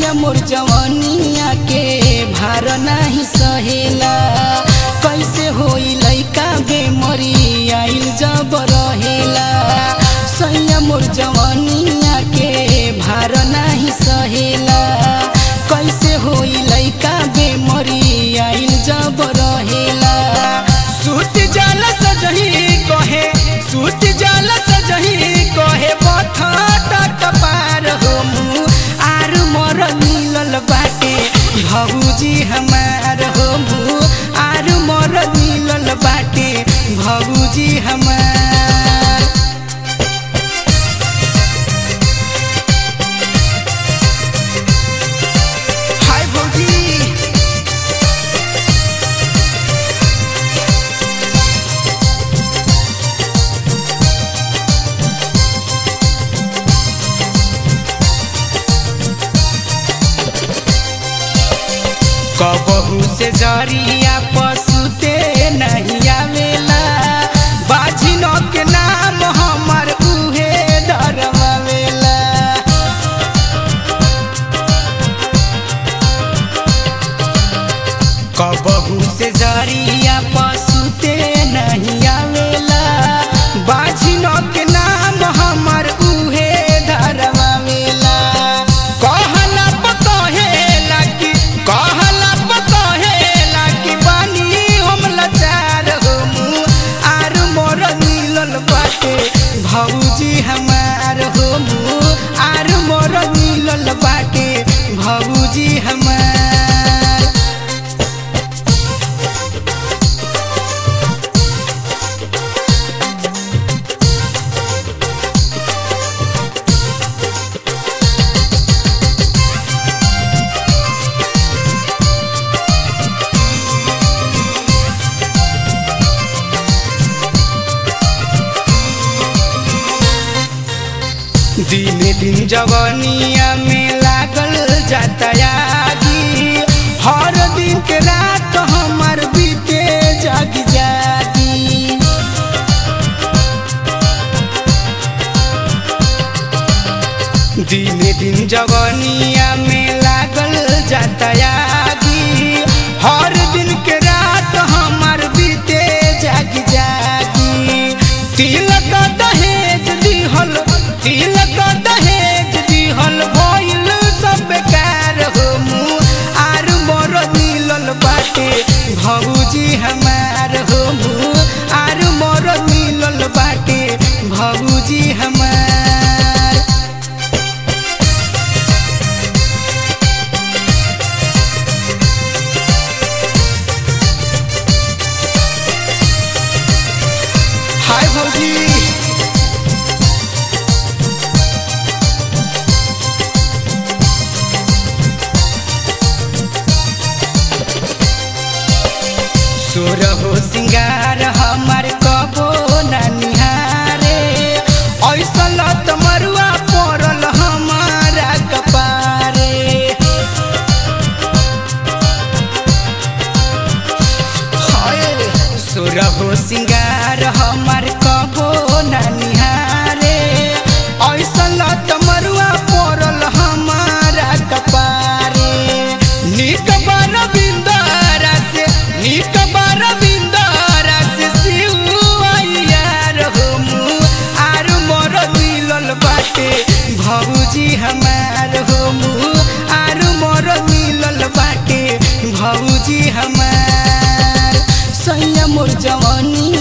सैया मोर जवानिया के भार नाही सहेला कैसे होई लैका बेमरी आइल जब रहेला सैया मोर जवानिया के भार नाही सहेला कैसे होई लैका बेमरी आइल जब रहेला सुत जल सजही कहे सुत जल सजही कहे बथाटा कपार हो मुँह आर मोर मिलल बाटे भौजी हमार हो मुँह आर मोर मिलल बाटे भौजी हमार हाय भौजी कबहू से जरिया पशुते नहीं आवेला बाझिनो के नाम हमर उहे डरवावेला कबहू से जरिया पशुते नहीं आवेला बाझिनो के नाम हमर उहे धरवावेला कहला पकहेला कि कहला पकहेला कि बानी हम लाचार हो मुँह आर मोर मिलल बाटे भौजी हमार हो मुँह आर मोर मिलल बाटे भौजी हमार दिने दिन जवनिया में लागल जाता यागी हर दिन के रात हमार बीते जागी जागी दिने दिन जवनिया में लागल जाता यागी हर दिन के रात हमार बीते जागी जागी तिलक दहेज दिहल तिलक दहेज दिहल भइल सब बेकार हो मुँह आर मोर मिलल बाटे भौजी हमार हो मुँह आर मोर मिलल बाटे भौजी हमार हाय भौजी सोर हो सिंगार हमार कबो ना निहारे ऐसा लत मरुआ पड़ल हमारा कपारे हाय सोर हो सिंगार हमार कबो ना निहारे ऐसा लत मरुआ पड़ल हमारा कपारे निक बार बिंदारा से निक बार बिंदारा से सिउआइयार हो मुँह आर मोर मिलल बाटे भौजी हमार हो मुँह आर मोर मिलल बाटे भौजी हमार सैया मोर जवानी